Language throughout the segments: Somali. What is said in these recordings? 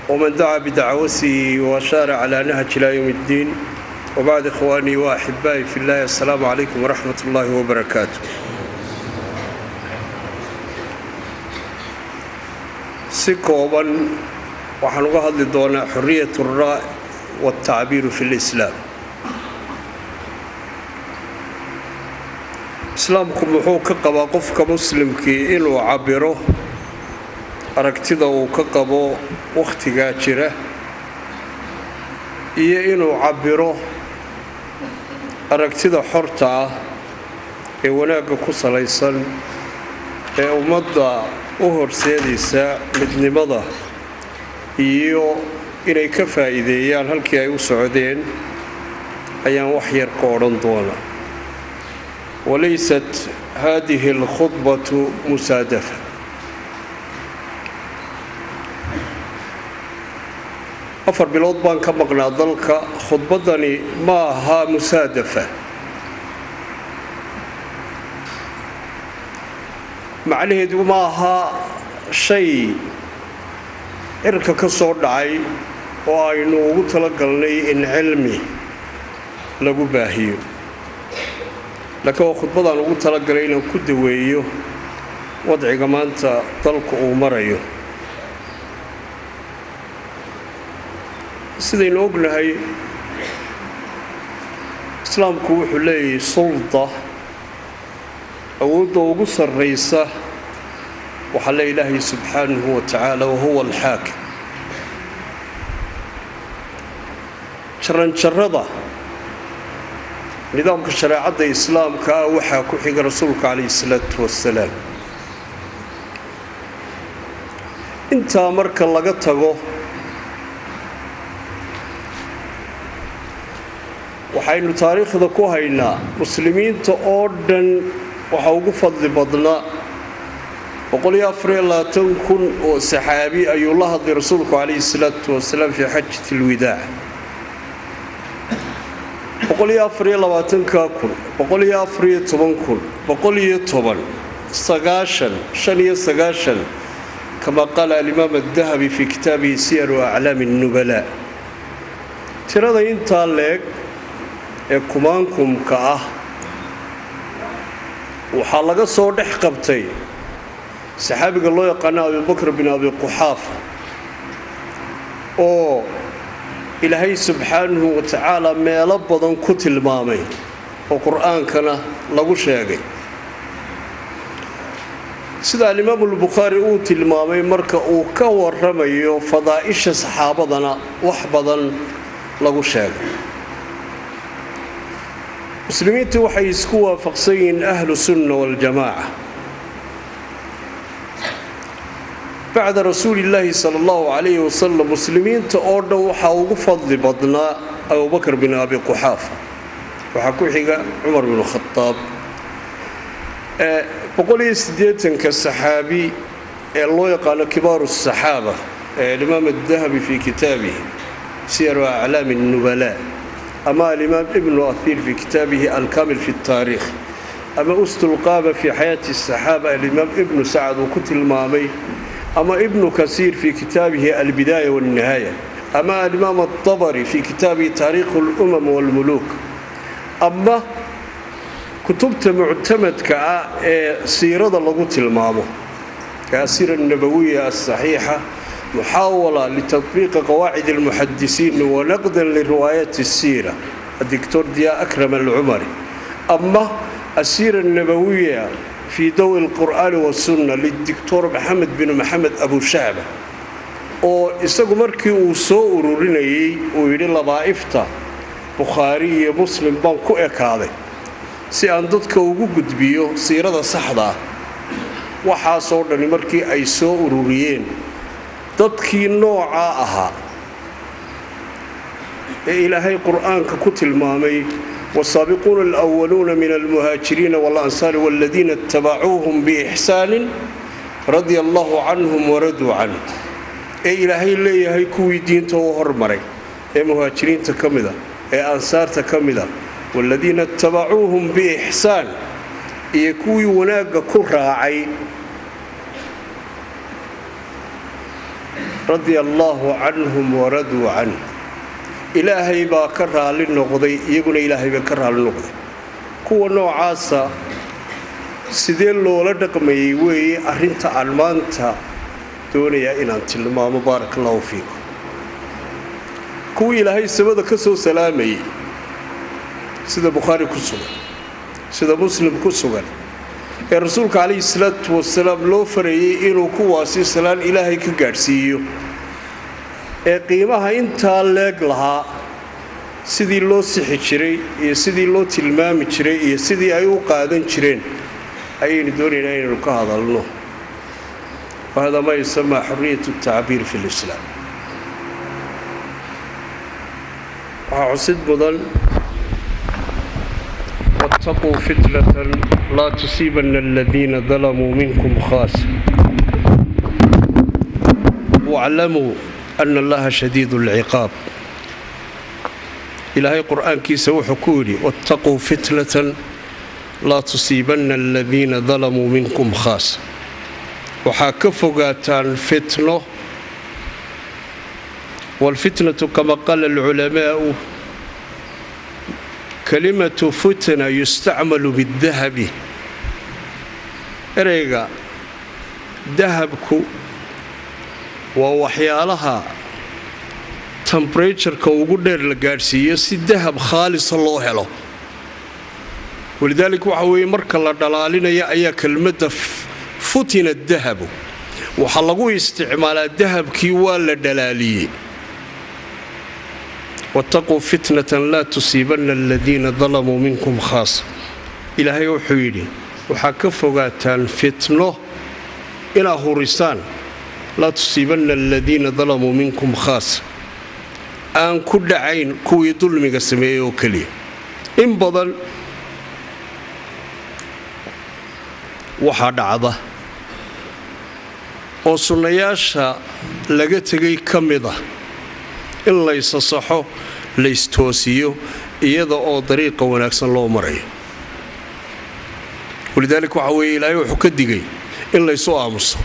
ومن دعا بدعوته وشار على نهج إلى يوم الدين وبعد إخواني وأحبائي في الله السلام عليكم ورحمة الله وبركاته si kooban waxaan uga hadli doonaa xoriyat الraa والtacbiiru fi اlislaam islaamku muxuu ka qabaa qofka muslimkii inuu cabiro aragtida uu ka qabo wakhtigaa jira iyo inuu cabiro aragtida xorta ah ee wanaagga ku salaysan ee ummadda u horseedaysa midnimada iyo inay ka faa'iideeyaan halkii ay u socdeen ayaan wax yar ka odhan doonaa walaysat haadihi alkhudbatu musaadafa afar bilood baan ka maqnaa dalka khudbaddani ma aha musaadafa macnaheedu ma aha shay cirka ka soo dhacay oo aynu ugu talagalnay in cilmi lagu baahiyo laakiin waa khudbadaan ugu talagalay inaan ku daweeyo wadciga maanta dalku uu marayo sidaynu ognahay islaamku wuxuu leeyahay sulda awoodda ugu sarraysa waxaa le ilaahay subxaanahu wa tacaala wahuwa alxaakim jaranjarrada nidaamka shareecadda islaamka ah waxaa ku xiga rasuulka calayhi salaatu wasalaam intaa marka laga tago waxaynu taariikhda ku haynaa muslimiinta oo dhan waxaa ugu fadli badnaa kun oo saxaabi ayuu la hadlay rasuulku calayhi salaatu wasalaam fii xajat lwidaac kun kama qaala alimaam adahabi fii kitaabihi siyaru aclaami اnubala tirada intaa leeg ee kumaankumka ah waxaa laga soo dhex qabtay saxaabiga loo yaqaano abibakr bin abi quxaafa oo ilaahay subxaanahu wa tacaala meelo badan ku tilmaamay oo qur-aankana lagu sheegay sida alimaamu albukhaari uu tilmaamay marka uu ka waramayo fadaa'isha saxaabadana wax badan lagu sheegay muslimiintu waxay isku waafaqsan yihiin ahlu sunna waljamaaca bacda rasuuli illaahi sala allahu calayhi wasalam muslimiinta oo dhan waxaa ugu fadli badnaa abubakr bin abi quxaafa waxaa ku xiga cumar bin khadaab boqoliyosiddeetanka saxaabi ee loo yaqaano kibaaru saxaaba ee alimaam adahabi fii kitaabihi siyaru aclaami nubala ama alimaam ibnu ahiir fii kitaabihi alkamil fi taariikh ama ustulqaaba fii xayaati saxaaba alimaam ibnu sacad uu ku tilmaamay ama ibnu kasiir fii kitaabihi albidaaya walnihaaya ama alimaam atabari fii kitaabihi taariikhu lumam walmuluuk ama kutubta muctamadka ah ee siirada lagu tilmaamo kaasira nabawiya asaxiixa muxaawala litatbiiqi qawaacid almuxadisiin wanaqdan liriwaayat الsiira adictor diya akram alcumari ama asiira nabawiya fii dawi اlqur'aani wasunna lidictor maxamed bin maxamed abushahba oo isagu markii uu soo ururinayay uu yidhi labaa'ifta bukhaari iyo muslim baan ku ekaaday si aan dadka ugu gudbiyo siirada saxda ah waxaasoo dhani markii ay soo ururiyeen dadkii noocaa ahaa ee ilaahay qur'aanka ku tilmaamay والسابقون الأولون من المهاجرين والأنصار والذين اتبعوهم بإحسان رضي الله عنهم وردوا عنه ee ilaahay leeyahay kuwii diinta u hormaray ee muhaajiriinta ka mida ee ansaarta ka mida waaladiina itabacuuhum biixsaan iyo kuwii wanaagga ku raacay radia allaahu canhum waraduu canh ilaahay baa ka raalli noqday iyaguna ilaahay baa ka raalli noqday kuwa noocaasa sidee loola dhaqmayay weeye arrinta aan maanta doonayaa inaan tilmaamo baarak allahu fiikum kuwii ilaahay samada ka soo salaamayay sida bukhaari ku sugan sida muslim ku sugan ee rasuulka calayhi salaatu wasalaam loo farayey inuu kuwaasi salaan ilaahay ka gaadhsiiyo ee qiimaha intaa leeg lahaa sidii loo sixi jiray iyo sidii loo tilmaami jiray iyo sidii ay u qaadan jireen ayaynu doonaynaa inaynu ka hadalno wahada maa yusamaa xuriyat tacbiir fi lislaam waxaa xusid mudan wاtaquu fitnatan laa tusiibana aladiina dalamuu minkum khaasa waclamuu ana allaha shadiid اlciqaab ilaahay qur'aankiisa wuxuu ku yidhi wاtaquu fitnatan laa tusiibanna aladiina dalamuu minkum khaasa waxaa ka fogaataan fitno wاlfitnatu kama qaala alculamaa'u kalimatu futna yustacmalu biاdahabi ereyga dahabku waa waxyaalaha temberatureka ugu dheer la gaadhsiiyo si dahab khaalisa loo helo walidaalika waxa weeye marka la dhalaalinaya ayaa kelmadda futina dahabu waxaa lagu isticmaalaa dahabkii waa la dhalaaliyey wattaquu fitnatan laa tusiibanna aladiina dalamuu minkum khaasa ilaahay wuxuu yidhi waxaa ka fogaataan fitno inaa hurisaan laa tusiibanna aladiina dalamuu minkum khaasa aan ku dhacayn kuwii dulmiga sameeyey oo keliya in badan waxaa dhacda oo sunnayaasha laga tegay ka mid ah in laysasaxo laystoosiyo iyada oo dariiqa wanaagsan loo marayo walidaalika waxaa weeye ilaahay wuxuu ka digay in laysu aamuso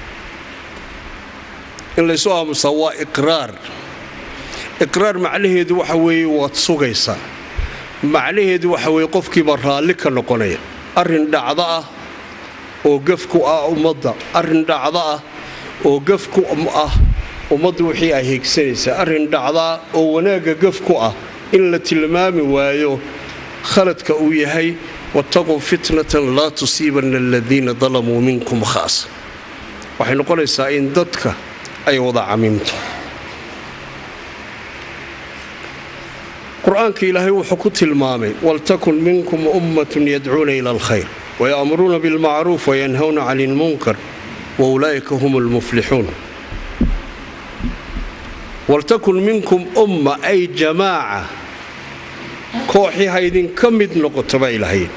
in laysu aamusaa waa iqraar iqraar macnaheedu waxa weeye waad sugaysaa macnaheedu waxa weeye qofkiibaa raalli ka noqonaya arrin dhacdo ah oo gafku ah ummadda arrin dhacdo ah oo gafku ah ummadda wixii ay heegsanaysaa arrin dhacdaa oo wanaagga gafku ah in la tilmaami waayo khaladka uu yahay wattaquu fitnatan laa tusiibanna aladiina dalamuu minkum khaasa waxay noqonaysaa in dadka ay wada camimto qur-aanka ilaahay wuxuu ku tilmaamay waltakun minkum ummatun yadcuuna ila alkhayr waya'muruuna bilmacruuf wayanhawna cani ilmunkar wa ulaa'ika hum lmuflixuun waltakun minkum umma ay jamaaca kooxii ha idinka mid noqoto baa ilahay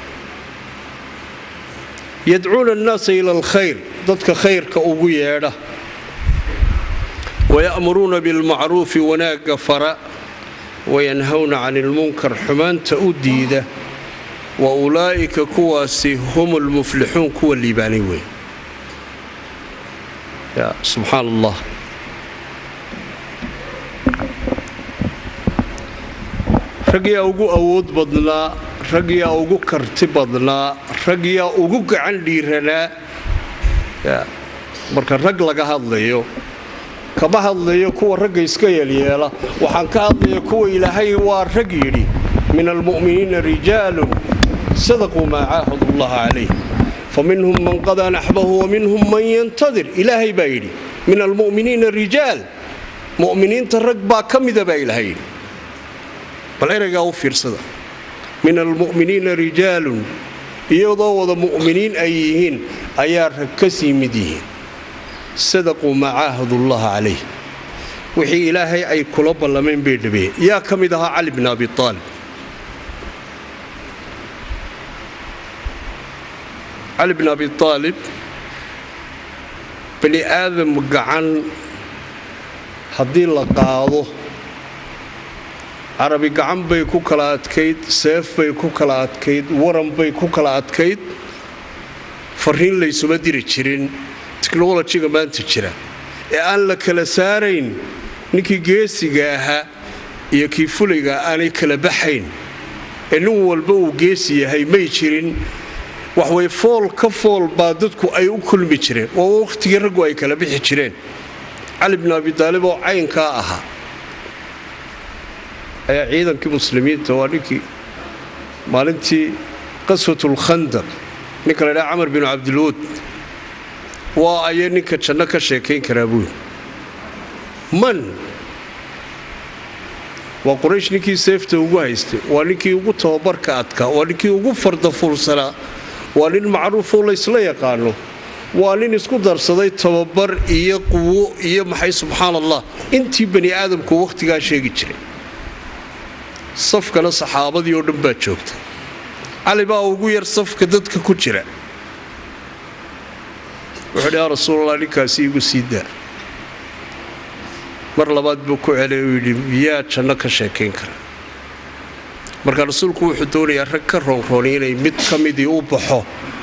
yadcuuna annaasa ila alkhayr dadka khayrka ugu yeedha waya'muruuna bilmacruufi wanaagga fara wayanhawna cani ilmunkar xumaanta u diida wa ulaa'ika kuwaasi hum lmuflixuun kuwa liibaanay wey ya subxaan allah ragyaa ugu awood badnaa ragyaa ugu karti badnaa ragyaa ugu gacan dhiiranaa marka rag laga hadlayo kama hadlayo kuwa ragga iska yeelyeela waxaan ka hadlaya kuwa ilaahay waa rag yidhi min almu'miniina rijaalun sadaquu maa caahadu allaha calayh faminhum man qadaa naxbahu waminhum man yantadir ilaahay baa yidhi min almu'miniina rijaal mu'miniinta rag baa ka mida baa ilaahay yidhi bal eraygaa u fiirsada min almu'miniina rijaalun iyadoo wada mu'miniin ay yihiin ayaa rag ka sii mid yihiin sadaquu maa caahadullaha calayh wixii ilaahay ay kula ballameen bay dhabeeyeen yaa ka mid ahaa cali bn abi aalib cali bn abi aalib bani aadam gacan haddii la qaado carabi gacan bay ku kala adkayd seef bay ku kala adkayd waran bay ku kala adkayd fariin laysuma diri jirin technolojiga maanta jira ee aan la kala saarayn ninkii geesiga ahaa iyo kii fulayga aanay kala baxayn ee nin walba uu geesi yahay may jirin waxway fool ka fool baa dadku ay u kulmi jireen waa wakhtigii raggu ay kala bixi jireen cali bn abi daalib oo caynkaa ahaa ayaa ciidankii muslimiinta waa ninkii maalintii qaswatulkhandaq ninka la ydhaha camar binu cabdilwud waa ayay ninka janno ka sheekayn karaa buuli man waa quraysh ninkii seefta ugu haystay waa ninkii ugu tababarka adkaa waa ninkii ugu fardafuursanaa waa nin macruufoo laysla yaqaano waa nin isku darsaday tababar iyo quwo iyo maxay subxaan allah intii bani aadamku wakhtigaa sheegi jiray safkana saxaabadii oo dhan baa joogta cali baa ugu yar safka dadka ku jira wuxuu dhi yaa rasuulallah ninkaasi igu sii daa mar labaad buu ku celay uu yidhi miyaa janno ka sheekayn kara marka rasuulku wuxuu doonayaa rag ka roonrooni inay mid ka midii u baxo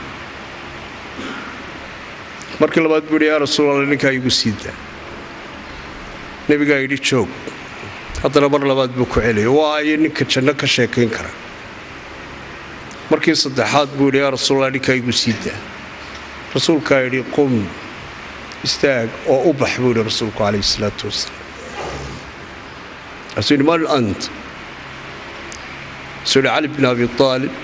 markii labaad buu yidhi yaa rasuulallah ninkaa igu sii daa nebigaa yidhi joog haddana mar labaad buu ku celaya waa ayo ninka janno ka sheekayn kara markii saddexaad buu yidhi yaa rasuulallah ninkaa igu sii daa rasuulkaa yidhi qum istaag oo u bax buu yidhi rasuulku calayhi salaatu wasalaam asuu yidhi man ant asuu yidhi cali bn abi aalib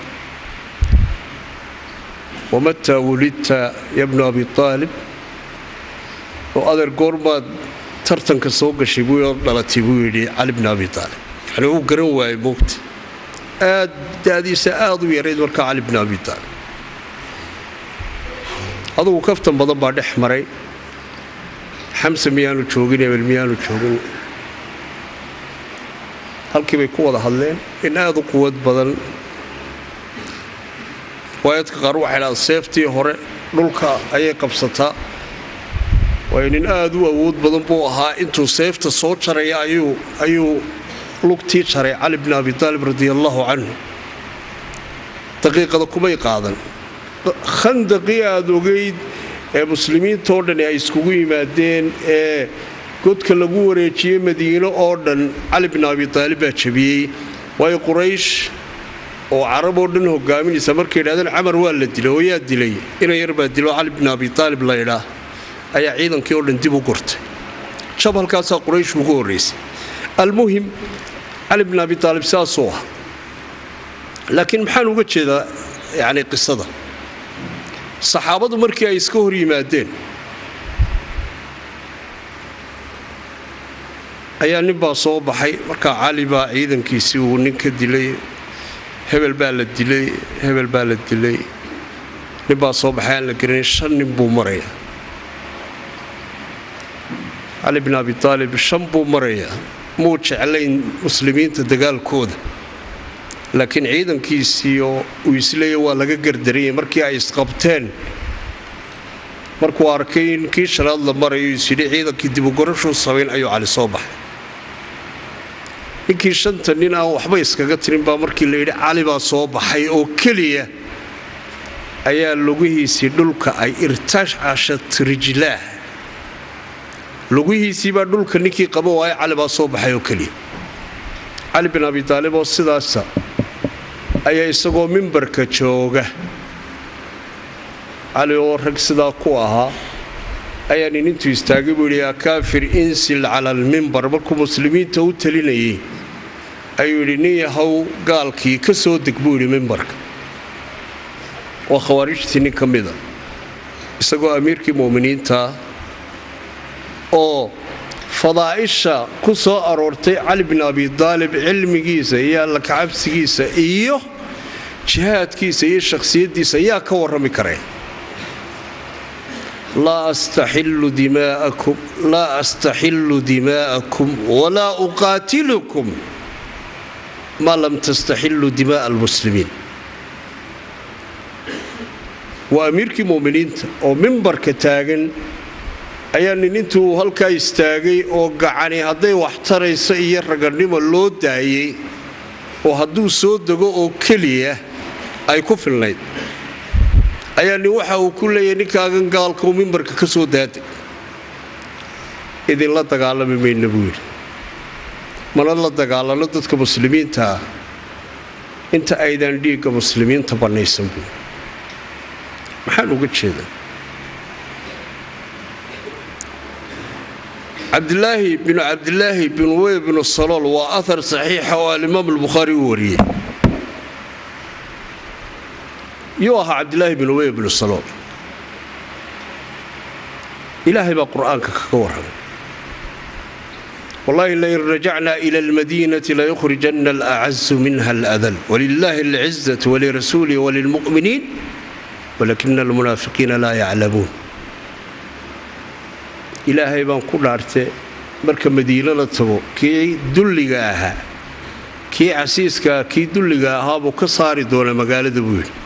wamataa wulidta ya bnu abi aalib oo adeer goormaad tartanka soo gashay buu dhalatay buu yidhi cali bn abi aalib yani uu garan waayey moogta aad da'diisa aad u yarayd markaa cali bn abi aalib adugu kaftan badan baa dhex maray xamse miyaanu joogin ebel miyaanu joogin halkii bay ku wada hadleen in aad u quwad badan waayadka qaar waxay dhahaan seeftii hore dhulka ayay qabsataa waayo nin aad u awood badan buu ahaa intuu seefta soo jaraya ayuu lugtii jaray cali bn abi taalib radia allaahu canhu daqiiqada kumay qaadan khandaqii aada ogeyd ee muslimiintoo dhan ay iskugu yimaadeen ee godka lagu wareejiyey madiino oo dhan cali bn abi taalib baa jabiyey waayo quraysh oo carab oo dhan hogaaminaysa markay yidhahdeen camar waa la dilay oo yaa dilay ina yar baa dilo cali bn abi taalib la ydhaa ayaa ciidankii oo dhan dib u gurtay jab halkaasaa quraysh ugu horraysay almuhim cali bn abi taalib saasuu ah laakiin maxaan uga jeedaa yacni qisada saxaabadu markii ay iska hor yimaadeen ayaa nin baa soo baxay markaa cali baa ciidankiisii uu nin ka dilay hebel baa la dilay hebel baa la dilay nin baa soo baxay aan la garanay shan nin buu maraya cali bin abi taalib shan buu marayaa muu jeclayn muslimiinta dagaalkooda laakiin ciidankiisii oo uu isleeya waa laga gardarayay markii ay isqabteen markuu arkay in kii shanaad la marayo isyidhi ciidankii dibugorashuu samayn ayuu cali soo baxay ninkii shanta nin aan waxba iskaga tirin baa markii la yidhi cali baa soo baxay oo keliya ayaa lugihiisii dhulka ay irtashcashat rijlaah lugihiisii baa dhulka ninkii qaba waayo cali baa soo baxay oo keliya cali bin abi taalib oo sidaasa ayaa isagoo mimbarka jooga cali oo rag sidaa ku ahaa ayaa nin intuu istaagay buu yidhi yaa kaafir insil cala almimbar markuu muslimiinta u talinayay ayuu yidhi nin yahow gaalkii ka soo deg buu yidhi mimbarka waa khawaarijtii nin ka mida isagoo amiirkii mu'miniintaa oo fadaa'isha ku soo aroortay cali bin abi daalib cilmigiisa iyo alla kacabsigiisa iyo jihaadkiisa iyo shakhsiyaddiisa yaa ka warrami kareen laa astaxillu dimaa'akum laa astaxillu dimaa'akum walaa uqaatilukum maa lam tastaxillu dimaa'a almuslimiin waa amiirkii mu'miniinta oo mimbarka taagan ayaa nin intuu halkaa istaagay oo gacani hadday wax taraysa iyo raganimo loo daayey oo hadduu soo dego oo keliya ay ku filnayd ayaa nin waxa uu ku leeyahay ninkaagan gaalkau mimbarka ka soo daada idinla dagaalami mayna buu yidhi mana la dagaalano dadka muslimiinta ah inta aydaan dhiigga muslimiinta bannaysan buu yidhi maxaan uga jeedaa cabdilaahi binu cabdilaahi bin wey binu salool waa ahar saxiixa oo alimaam albukhaari u wariyey yuu ahaa cabdilaahi bin wey binu salool ilaahay baa qur'aanka kaga warramay wallahi lain rajacna ila almadiinati layukhrijanna alacazu minha aladal walilaahi alcizatu walirasuulihi walilmu'miniin walakina almunaafiqiina laa yaclamuun ilaahay baan ku dhaartee marka madiino la tago kii dulliga ahaa kii casiiskaah kii dulliga ahaabuu ka saari doona magaalada buu yidhi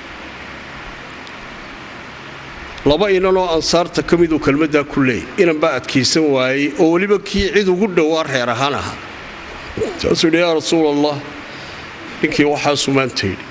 laba inanoo ansaarta ka miduu kelmaddaa ku leeyay inan baa adkaysan waayey oo weliba kii cid ugu dhowaa reer ahaan ahaa saasuu yidhi yaa rasuul allah ninkii waxaasuu maanta yidhi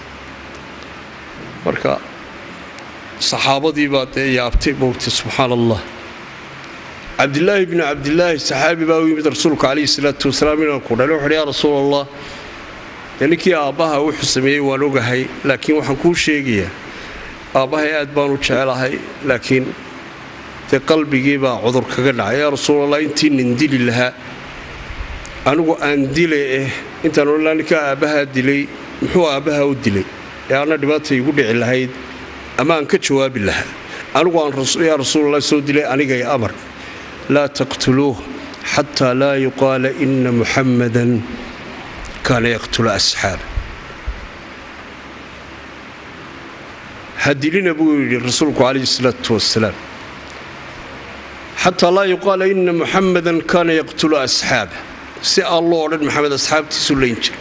marka saxaabadii baa dee yaabtay moogtay subxaan allah cabdilaahi bni cabdilaahi saxaabi baa u yimid rasuulka calayhi salaatu wasalaam inaan ku dhalay wuxuuhi yaa rasuul allah dee ninkii aabbaha wuxuu sameeyey waan ogahay laakiin waxaan kuu sheegayaa aabbahay aad baan u jecelahay laakiin dee qalbigii baa cudur kaga dhacay yaa rasuul allah intii nin dili lahaa anigu aan dile eh intaan odhanlaa ninkaa aabbahaa dilay muxuu aabbahaa u dilay ee anna dhibaata igu dhici lahayd ama aan ka jawaabi lahaa anigu aan yaa rasuulallah soo dilay anigay amar laa taqtuluuh xataa laa yuqaala ina muxammadan kaana yaqtulu asxaaba ha dilina buu yidhi rasuulku calayhi salaatu wasalaam xataa laa yuqaala ina muxammadan kaana yaqtulu asxaaba si aan loo odhan maxamed asxaabtiisu layn jira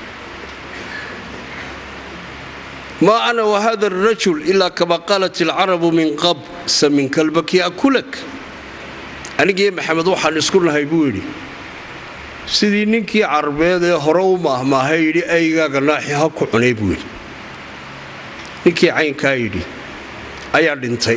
maa ana wahada arajul ilaa kama qaalat alcarabu min qab samin kalbaki akulak anigiiyo maxamed waxaan isku nahay buu yidhi sidii ninkii carbeed ee hore u maahmaahay yidhi aygaaga naaxi ha ku cunay buu yidhi ninkii caynkaa yidhi ayaa dhintay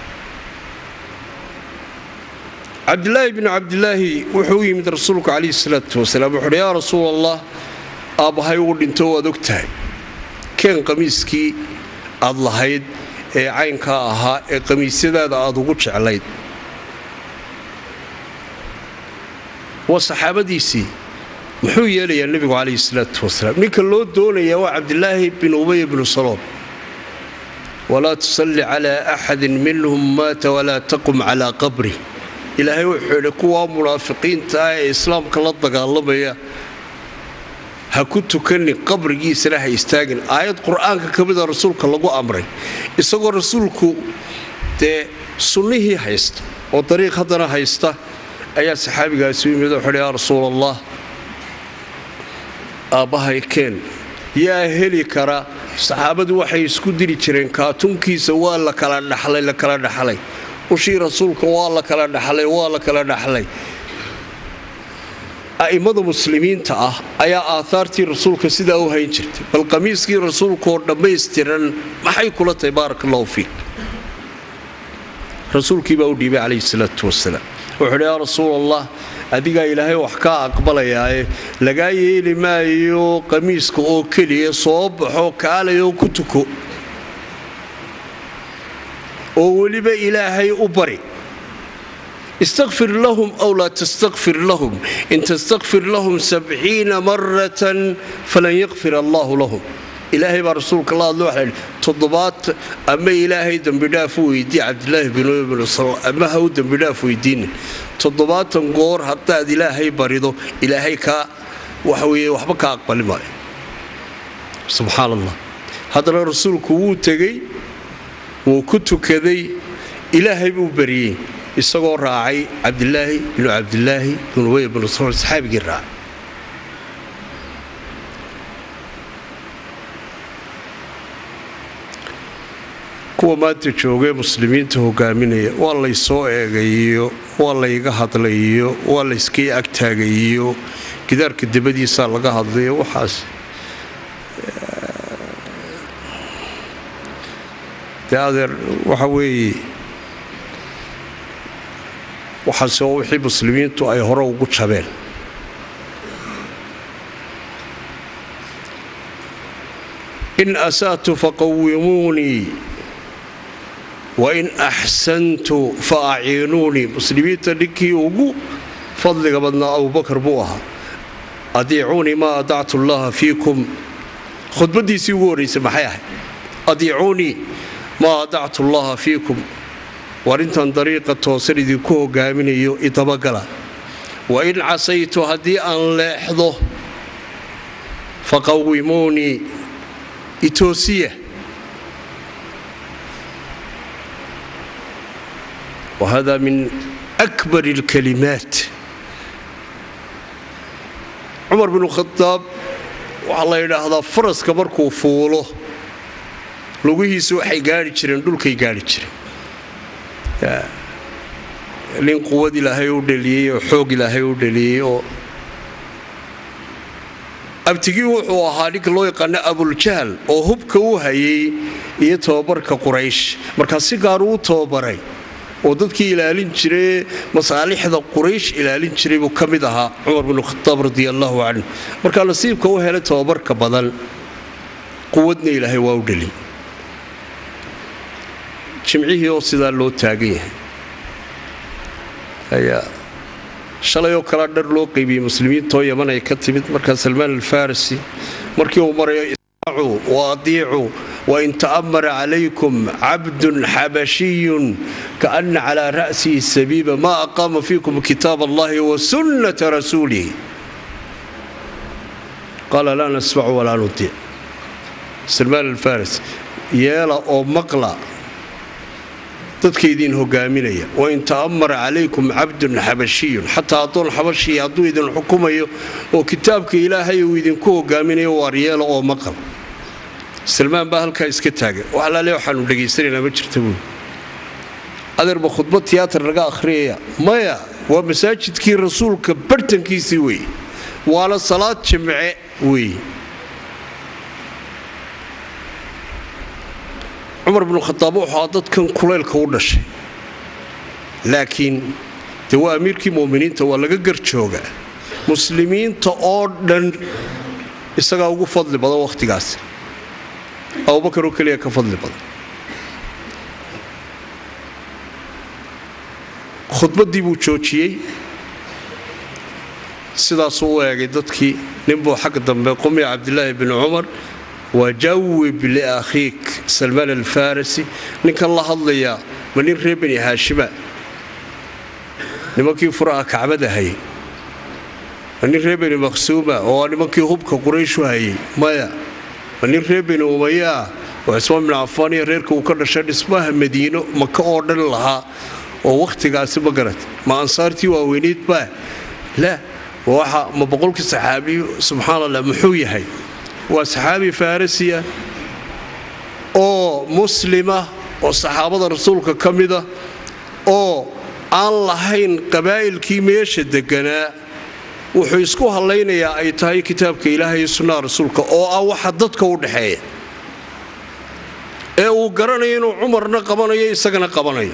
cabdilaahi binu cabdilaahi wuxuu u yimid rasuulku calayhi salaatu wasalaam wuxuuhi yaa rasuul allah aabbahay uu dhinto waad og tahay keen qamiiskii aad lahayd ee caynkaa ahaa ee qamiisyadaada aad ugu jeclayd waa saxaabadiisii muxuu yeelayaa nebigu calayhi salaatu wasalaam ninka loo doonayaa waa cabdilaahi bin ubay bnu salool walaa tusalli calaa axadin minhum maata walaa taqum calaa qabri ilaahay wuxuu idhi kuwaa munaafiqiinta ah ee islaamka la dagaalamaya ha ku tukanin qabrigiisana ha istaagin aayad qur-aanka ka mida rasuulka lagu amray isagoo rasuulku dee sunnihii haysta oo dariiq haddana haysta ayaa saxaabigaasi u yimid wuxuuhi yaa rasuul allah aabbahay keen yaa heli kara saxaabadu waxay isku diri jireen kaatunkiisa waa la kala dhaxlay la kala dhaxlay ushii rasuulka waa la kala dhaxlay waa la kala dhaxlay a'immada muslimiinta ah ayaa aahaartii rasuulka sidaa u hayn jirtay bal qamiiskii rasuulkaoo dhammaystiran maxay kula tahay baarak allahu fiik rasuulkii baa u dhiibay calayhi salaatu wasalaam wuxuuhi yaa rasuul allah adigaa ilaahay wax kaa aqbalayaaye lagaa yeeli maayo qamiiska oo keliya soo baxo kaalayoo ku tuko oo weliba ilaahay u bari istakfir lahum aw laa tastakfir lahum in tastakfir lahum sabciina maratan falan yakfir allaahu lahum ilaahay baa rasuulka la hadlo waxaa yidhi toddobaad ama ilaahay dembidhaaf u weydii cabdilaahi bin bin sal ama ha u dembidhaaf weydiinin toddobaatan goor haddaad ilaahay barido ilaahay kaa waxa weeye waxba ka aqbali maayo subxaan allah haddana rasuulku wuu tegey wuu ku tukaday ilaahay buu bariyey isagoo raacay cabdilaahi binu cabdilaahi bin ubey binu sal saxaabigii raacay kuwa maanta joogee muslimiinta hogaaminaya waa laysoo eegayiyo waa layga hadlayiyo waa layskii agtaagayiyo gidaarka dabadiisaa laga hadlayo waxaas dee adeer waxa weeye waxaase oo wixii muslimiintu ay hore ugu jabeen in asa'tu faqawimuunii wain axsantu fa aciinuunii muslimiinta ninkii ugu fadliga badnaa abubakar buu ahaa adiicuunii maa adactu llaha fiikum khudbaddiisii ugu horraysay maxay ahayd adiicuunii maa adactu llaha fiikum war intaan dariiqa toosan idinku hogaaminayo idabagala wain casaytu haddii aan leexdo faqawimuunii itoosiya wahada min akbar اlkalimaat cumar binu khadaab waxaa la yidhaahdaa faraska markuu fuulo lugihiisu waxay gaari jireen dhulkay gaari jireen nin quwad ilaahay u dhaliyey oo xoog ilaahay u dhaliyey oo abtigii wuxuu ahaa ninka loo yaqaano abuljahl oo hubka u hayay iyo tobabarka quraysh markaa si gaaru u tobabaray oo dadkii ilaalin jire masaalixda quraysh ilaalin jiray buu ka mid ahaa cumar binu khadaab radi allaahu canhu markaa nasiibka u helay tobabarka badan quwadna ilaahay waa u dheli jimcihii oo sidaa loo taagan yahay ayaa shalay oo kalea dhar loo qaybiyey muslimiintoo yaman ay ka timid markaa salmaan alfarisi markii uu marayo ismacuu wa adiicuu wain ta'amara calaykum cabdun xabashiyun kaana calaa ra'sihi sabiiba maa aqaama fiikum kitaab allahi wa sunnata rasuulihi qaala laa nasmacu walaa nudiic salmaan alfaris yeela oo maqla dadkaydiin hogaaminaya wain ta'amara calaykum cabdun xabashiyun xataa addoon xabashiya hadduu idin xukumayo oo kitaabka ilaahay uu idinku hogaaminayo waar yeela oo maqal salmaan baa halkaa iska taagan wax alaale waxaanu dhegaysanaynaa ma jirta buuli adeerba khudbad tiyaatar laga akhriyaya maya waa masaajidkii rasuulka bartankiisii weeye waana salaad jimce weeye cumar binu khadaab wuxuu dadkan kulaylka u dhashay laakiin dee waa amiirkii mu'miniinta waa laga garjoogaa muslimiinta oo dhan isagaa ugu fadli badan wakhtigaas abubakar oo keliya ka fadli badan khudbaddii buu joojiyey sidaasuu u eegay dadkii ninbuu xagga dambe qumi cabdilaahi bin cumar wajawib liakhiik salmaan alfarisi ninkan la hadlayaa ma nin reer bani haashima nimankii furaha kacbada hayay ma nin reer bani maqsuuma oo nimankii hubka qurayshu hayay maya ma nin reer bani umayaa oo cismaan bin cafaan iyo reerka uu ka dhashay dhismaha madiino maka oo dhan lahaa oo wakhtigaasi ma garata ma ansaartii waaweyneyd baa la waxa ma boqolkii saxaabiyu subxaan allah muxuu yahay waa saxaabi farisiya oo muslima oo saxaabada rasuulka ka mida oo aan lahayn qabaa'ilkii meesha deganaa wuxuu isku hallaynayaa ay tahay kitaabka ilaahay iyo sunnaha rasuulka oo ah waxa dadka u dhaxeeya ee uu garanayo inuu cumarna qabanayo isagana qabanayo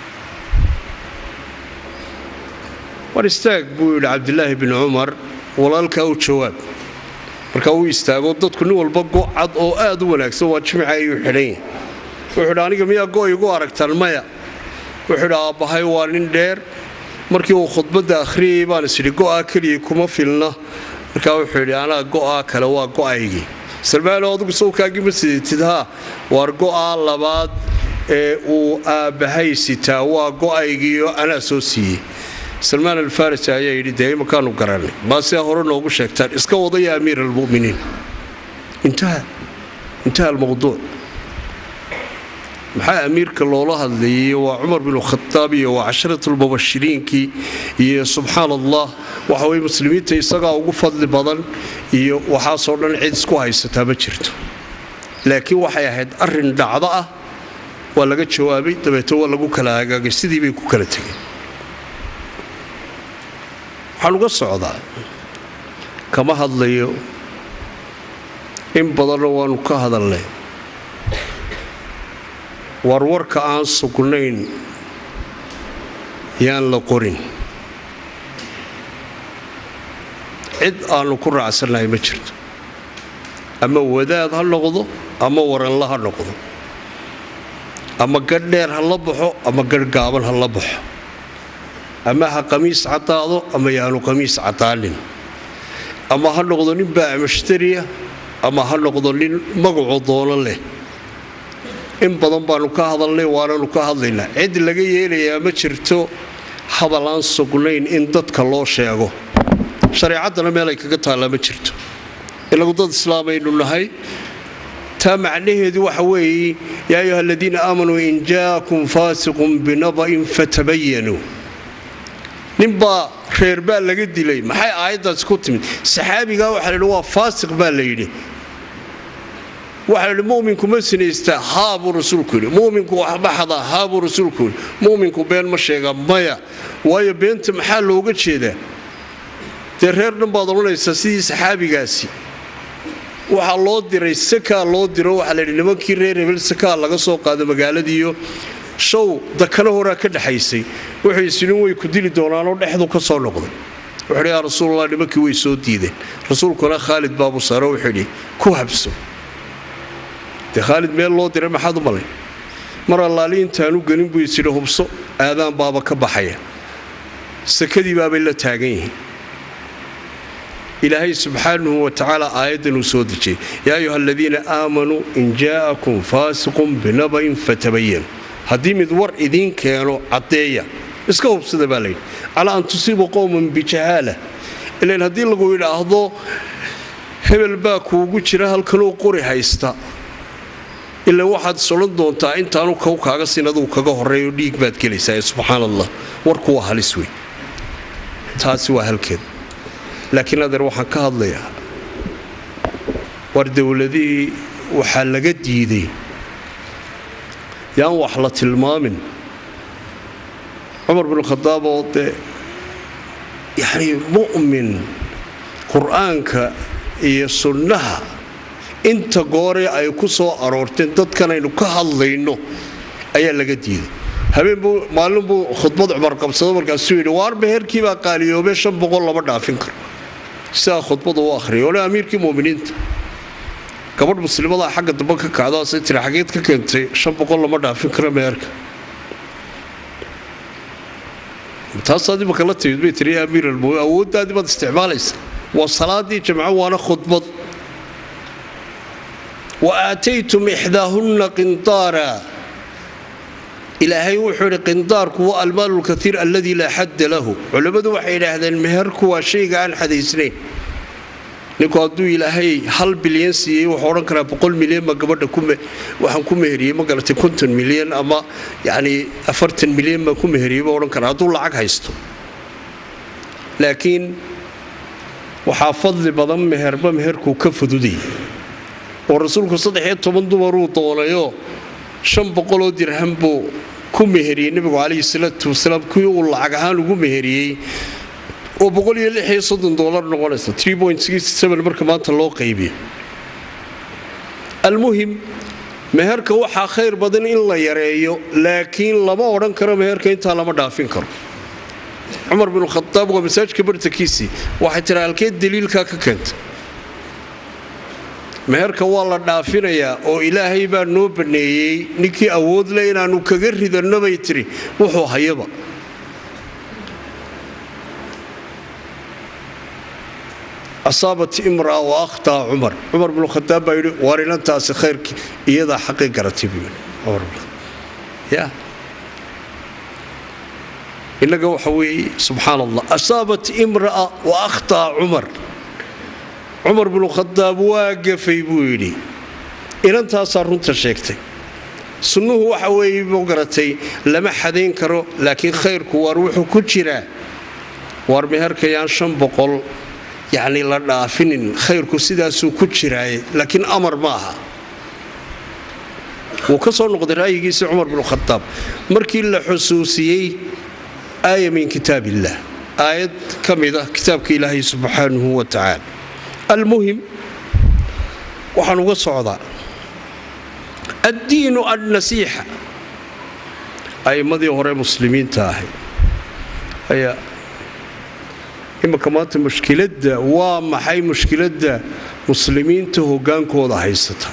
war istaag buu yidhi cabdilaahi bin cumar walaalkaa u jawaab markaa uu istaago dadku nin walba gocad oo aad u wanaagsan waa jimca ayuu xidhan yahay wuxuu idhi aniga miyaa go igu aragtaan maya wuxuu idhi aabbahay waa nin dheer markii uu khudbadda akhriyayay baan isidhi go'aa keliya kuma filna markaa wuxuu yidhi anaa go'aa kale waa go'aygii salmaano adugu sawkaagii ma sidatid haa waar go'aa labaad ee uu aabbahay sitaa waa go'aygiioo anaa soo siiyey salmaan alfarisi ayaa yidhi dee imakaanu garanay maasea hore noogu sheegtaan iska wada ya amiir almuminiin intaha intaha almawduuc maxaa amiirka loola hadlayay waa cumar binu khadaab iyo waa casharatulmubashiriinkii iyo subxaan allah waxa weye muslimiinta isagaa ugu fadli badan iyo waxaasoo dhan cid isku haysataa ma jirto laakiin waxay ahayd arin dhacdo ah waa laga jawaabay dabeeto waa lagu kala hagaagay sidii bay ku kala tegeen waxaan uga socdaa kama hadlayo in badanna waanu ka hadalnay warwarka aan sugnayn yaan la qorin cid aannu ku raacsannahay ma jirto ama wadaad ha noqdo ama waranla ha noqdo ama gadh dheer ha la baxo ama gadh gaaban ha la baxo ama ha qamiis caddaado ama yaanu qamiis caddaanin ama ha noqdo nin baac mushtariya ama ha noqdo nin magacu doono leh in badan baannu ka hadalnay waananu ka hadlaynaa cid laga yeelayaa ma jirto hadal aan sugnayn in dadka loo sheego shareecaddana meelay kaga taallaa ma jirto inagu dad islaamaynu nahay taa macnaheedu waxa weeye yaa ayuha aladiina aamanuu in jaa'akum faasiqun binaba'in fatabayanuu ninbaa reer baa laga dilay maxay aayaddaasi ku timid saxaabigaa waxaa la yidhi waa faasiq baa la yidhi waxaa la yidhi muminku ma sinaystaa haa buu rasuulku yidhi muminku waxba xadaa haa buu rasuulku yidhi muminku been ma sheegaa maya waayo beenta maxaa looga jeedaa dee reer dhan baad odhanaysaa sidii saxaabigaasi waxaa loo diray sakaa loo diro waxaa layidhi nimankii reer hebel sakaa laga soo qaado magaaladiiyo show dakana horaa ka dhexaysay wuxuu isinin way ku dili doonaanoo dhexdu ka soo noqday wuxuuhi yaa rasuulallah nimankii way soo diideen rasuulkuna khaalid baabu saaro wuxuu yidhi ku habso dee khaalid meel loo diray maxaad u malay mar allaali intaanu gelin buu isidhi hubso aadaan baaba ka baxaya sakadii baabay la taagan yihiin ilaahay subxaanahu wa tacaala aayaddan uu soo dejiyey yaa ayuha aladiina aamanuu in jaa'akum faasiqun binaba'in fatabayan haddii mid war idiin keeno caddeeya iska hubsada baa layidhi calaa an tusiibuu qowman bijahaala ilan haddii lagu yidhaahdo hebel baa kuugu jira halkanuu qori haysta ilaa waxaad is odhan doontaa intaanu kow kaaga sin aduu kaga horreeyo dhiig baad gelaysaa subxaan allah warku waa halis wey taasi waa halkeed laakiin adeer waxaan ka hadlayaa war dowladihii waxaa laga diiday yaan wax la tilmaamin cumar binkhadaab oo dee yacnii mu'min qur-aanka iyo sunnaha inta goore ay ku soo aroorteen dadkanaynu ka hadlayno ayaa laga diiday habeen buu maalin buu khudbad cumar qabsado markaasuu yidhi waar meherkii baa qaaliyoobee shan boqol lama dhaafin karo sidaa khudbada u ahriyay ole amiirkii muminiinta gabadh muslimadaa xagga dambe ka kacdaasay tiri xageed ka keentay shan boqol lama dhaafin karo meherka taasaad imaka la timid bay tiri ya amiir almumin awooddaadii baad isticmaalaysa waa salaadii jamco waana khudbad wa aataytum ixdaahunna qindaara ilaahay wuxuu idhi qindaarku waa almaalu lkaiir alladii laa xadda lahu culammadu waxay idhaahdeen meherku waa shayga aan xadaysnayn ninku hadduu ilaahay hal bilyan siiyey wuxuu odhan karaa boqol milyan ma gabadha waxaan ku meheriyey ma garatay konton milyan ama yacnii afartan milyan baan ku meheriyey buu odhan karaa hadduu lacag haysto laakiin waxaa fadli badan meherba meherkuu ka fududayay oo rasuulku saddexiyo toban dumaruu doonayoo shan boqoloo dirham buu ku meheriyey nebigu calayhi salaatu wasalaam kuwii uu lacag ahaan ugu meheriyey oo boqol iyo lix iyo soddon doolar noqonaysa marka maanta loo qaybiyo almuhim meherka waxaa khayr badan in la yareeyo laakiin lama odhan karo meherka intaa lama dhaafin karo cumar binu khadaab waa masaajidka bartankiisii waxay tiri halkeed daliilkaa ka keentay meherka waa la dhaafinayaa oo ilaahay baa noo banneeyey ninkii awood le inaannu kaga ridanno bay tiri wuxuu hayaba asaabat imraa wa akhtaa cumar cumar binu khadaab baa yidhi waar inantaasi khayrkii iyadaa xaqii garatay buu yidhi ya innaga waxa weeye subxaan allah asaabat imra'a wa akhtaa cumar cumar binu khadaab waa gafay buu yidhi inantaasaa runta sheegtay sunnuhu waxa weeye buu garatay lama xadayn karo laakiin khayrku waar wuxuu ku jiraa waar meherkayaan shan boqol yacni la dhaafinin khayrku sidaasuu ku jiraaye laakiin amar ma aha wuu ka soo noqday ra'yigiisii cumar binu khadaab markii la xusuusiyey aaya min kitaab illaah aayad ka mid ah kitaabka ilaahay subxaanahu wa tacaala almuhim waxaan uga socdaa addiinu annasiixa a'immadii hore muslimiinta ahay ayaa imanka maanta mushkiladda waa maxay mushkiladda muslimiinta hoggaankooda haysata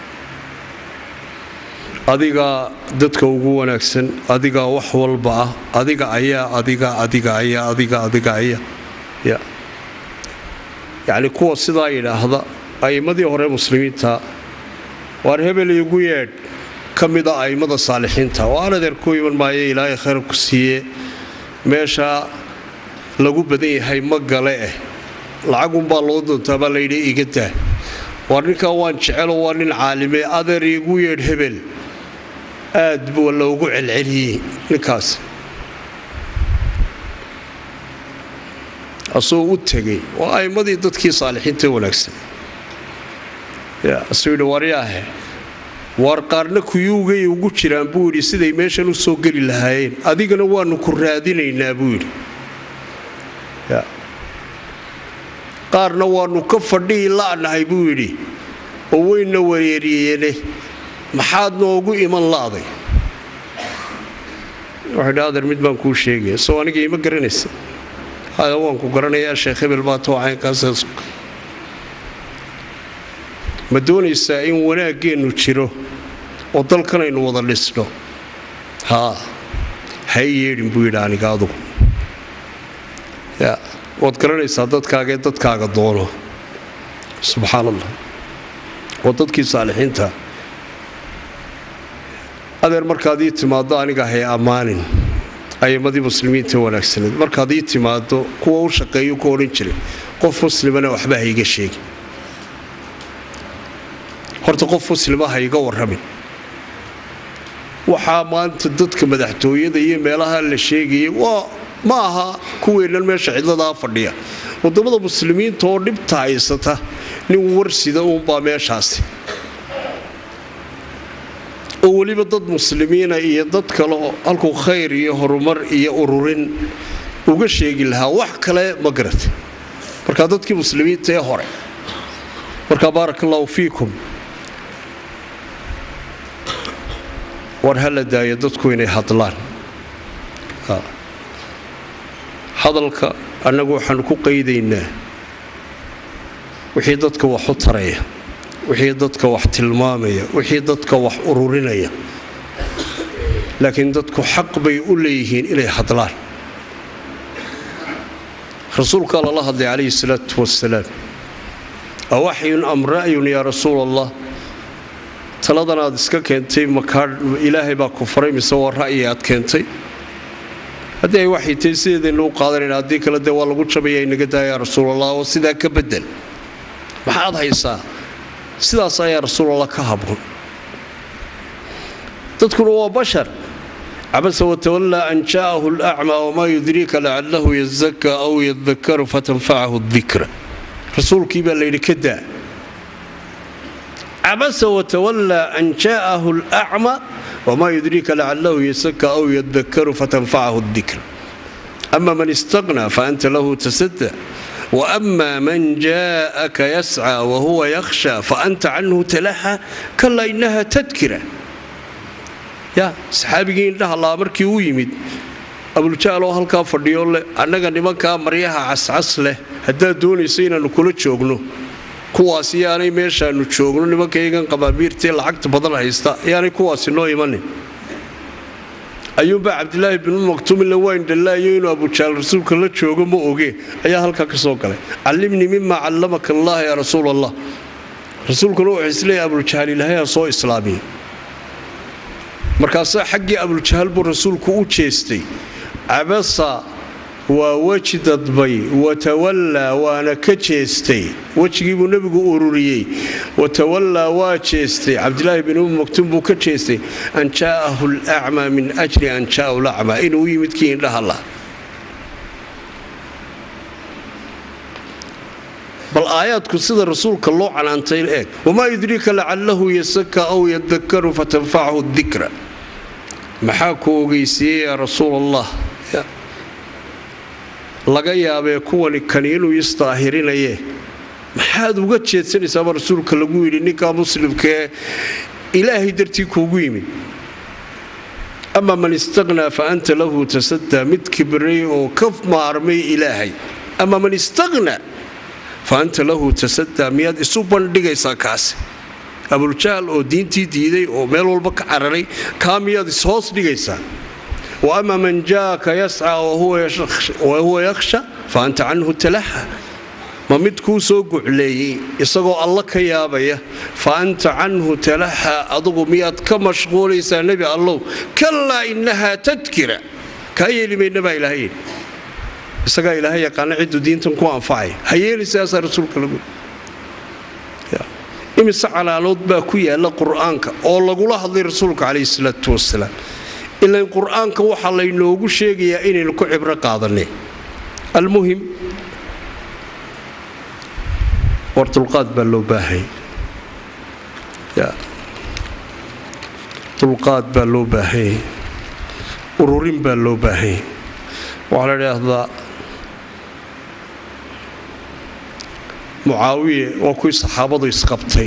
adigaa dadka ugu wanaagsan adigaa wax walba ah adiga ayaa adiga adiga ayaa adiga adiga ayaa ya yacni kuwa sidaa yidhaahda a'immadii hore muslimiinta waar hebel igu yeedh ka mida a'immada saalixiinta waan adeer ku iman maayo ilaahay khayr ku siiye meeshaa lagu badan yahay ma gale eh lacagunbaa loo doontaa baa layidhi iga daa waar ninkaa waan jecelo waa nin caalime adeer igu yeedh hebel aad buu loogu celceliyey ninkaas asuu u tegay waa a'immadii dadkii saalixiinta wanaagsan asuu yidhi waryaahe waar qaarna kuyuugay ugu jiraan buu yidhi siday meeshan u soo geli lahaayeen adigana waannu ku raadinaynaa buu yidhi qaarna waannu ka fadhihi la'nahay buu yidhi oo weynna wareeriyeene maxaad noogu iman la'day wuxuu dhi adeer mid baan kuu sheegaya soo aniga ima garanaysa haya waan ku garanayaa sheekh hebel baa too caynkaas ma doonaysaa in wanaaggeennu jiro oo dalkanaynu wada dhisno haa hay yeedhin buu yidhi aniga adugu ya waad garanaysaa dadkaagaee dadkaaga doono subxaan allah waa dadkii saalixiinta adeer markaad ii timaaddo aniga hay ammaanin ayammadii muslimiinta wanaagsaneed markaad ii timaaddo kuwa u shaqeeyu ku odhan jiray qof muslimana waxba ha iga sheegin horta qof muslima ha iga warramin waxaa maanta dadka madaxtooyada iyo meelaha la sheegayay waa ma aha kuweennan meesha cidladaa fadhiya waddammada muslimiinta oo dhibta haysata nin warsida uunbaa meeshaasi oo weliba dad muslimiina iyo dad kale oo halkuu khayr iyo horumar iyo ururin uga sheegi lahaa wax kale ma garata markaa dadkii muslimiinta ee hore markaa baaraka allahu fiikum war ha la daayo dadku inay hadlaan hadalka annagu waxaanu ku qaydaynaa wixii dadka wax u taraya wixii dadka wax tilmaamaya wixii dadka wax ururinaya laakiin dadku xaq bay u leeyihiin inay hadlaan rasuulkaa lala hadlay calayhi salaatu wasalaam awaxyun am ra'yun yaa rasuul allah taladan aad iska keentay makaa ilaahay baa ku faray mise waa ra'yi aad keentay haddii ay waxay tahay sideedaynu u qaadanayna haddii kale dee waa lagu jabaya inaga daa yaa rasuulallah oo sidaa ka bedel maxaad haysaa sidaas ayaa rasuulallah ka habun dadkuna waa bashar cabasa watawallaa an jaa'ahu alacmaa wamaa yudriika lacalahu yazaka aw yadakaru fatanfacahu dikra rasuulkii baa layidhi ka daa cabasa watawallaa an jaa'ahu alacma wamaa yudriika lacalahu yasaka aw yadakaru fatanfacahu dikra ama man istaqnaa faanta lahu tasada waama man jaa'aka yascى wahuwa yakhsha faanta canhu talaxa kala inaha tadkira ya saxaabigii indhaha laa markii u yimid abuljaal oo halkaa fadhiyo leh annaga nimankaa maryaha cascas leh haddaad doonaysa inaannu kula joogno kuwaasi yaanay meeshaannu joogno nimankaygan qabaabiirtae lacagta badan haysta yaanay kuwaasi noo imanin ayuunbaa cabdilaahi binu maktuumile wayndhallaayo inuu abujaal rasuulka la joogo ma oge ayaa halkaa ka soo galay callimnii mima callamaka allah yaa rasuul allah rasuulkuna wuxuu isleeyahy abuljahaal ilaahay ha soo islaamiya markaasaa xaggii abuljahaal buu rasuulku u jeestay cabasa waa weji dadbay watawallaa waana ka jeestay wejigiibuu nebigu ururiyey watawallaa waa jeestay cabdilaahi bin umi maktuum buu ka jeestay an jaa'ahu alacmaa min ajli an jaa'ahu lacmaa inuu u yimid kii indhaha lah bal aayaadku sida rasuulka loo canaantay eeg wamaa yudriika lacalahu yasaka aw yadakaru fatanfachu dikra maxaa ku ogeysiiyey yaa rasuul allah laga yaabee kuwani kani inuu isdaahirinaye maxaad uga jeedsanaysaaba rasuulka lagu yidhi ninkaa muslimkaee ilaahay dartii kuugu yimid ama man istaqnaa fa anta lahu tasadaa mid kibray oo ka maarmay ilaahay ama man istaqnaa fa anta lahu tasadaa miyaad isu bandhigaysaa kaasi abuljahl oo diintii diiday oo meel walba ka cararay kaa miyaad ishoos dhigaysaa wa ama man jaaka yascaa wahuwa yakhsha fa anta canhu talaha ma mid kuu soo gucleeyey isagoo alla ka yaabaya fa anta canhu talaha adugu miyaad ka mashquulaysaa nebi allow kalaa innahaa tadkira kaa yeeli mayna baa ilaahay yidhi isagaa ilaahay yaqaana cidduu diintan ku anfacay ha yeelisaasaa rasuulka lagu imise calaalood baa ku yaalla qur'aanka oo lagula hadlay rasuulka calayhi salaatu wasalaam ilan qur'aanka waxaa laynoogu sheegayaa inaynu ku cibro qaadanay almuhim war dulqaad baa loo baahanya dulqaad baa loo baahanyay ururin baa loo baahanyay waxaa la idhaahdaa mucaawiye waa kuwii saxaabadu isqabtay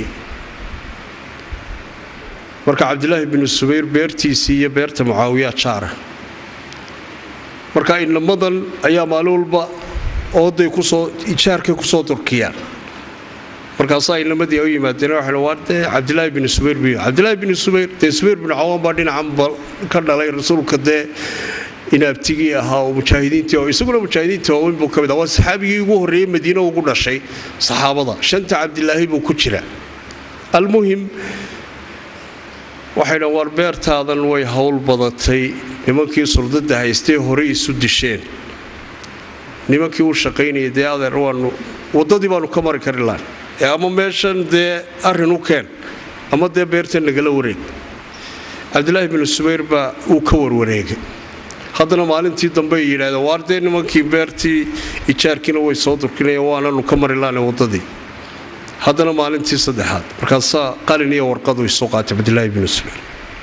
marka cabdilaahi binu subayr beertiisii iyo beerta mucaawiya jaara marka inamadan ayaa maalin walba ooday kusoo ijaarkay kusoo durkiyaan markaasaa inamadii u yimaadeen waxay waa dee cabdilaahi binu subayr bu cabdilaahi binu subayr dee subayr binu cawaan baa dhinacanba ka dhalay rasuulka dee inaabtigii ahaa oo mujaahidiintii oo isaguna mujaahidiintii waaweyn buu ka mid ah waa saxaabigii ugu horreeyey madiine ugu dhashay saxaabada shanta cabdilaahi buu ku jira almuhim waxay dhan waar beertaadan way howl badatay nimankii surdada haystee horey isu disheen nimankii u shaqaynayay dee adeer waanu waddadii baanu ka mari kari lahan ee ama meeshan dee arrin u keen ama dee beerta nagala wareeg cabdilaahi binu subayr baa uu ka warwareegay haddana maalintii dambe ay yidhahdeen waar dee nimankii beertii ijaarkiina way soo durkinaya waananu ka mari laana waddadii haddana maalintii saddexaad markaasaa qalin iyo warqadu isu qaatay cabdilaahi binu subayr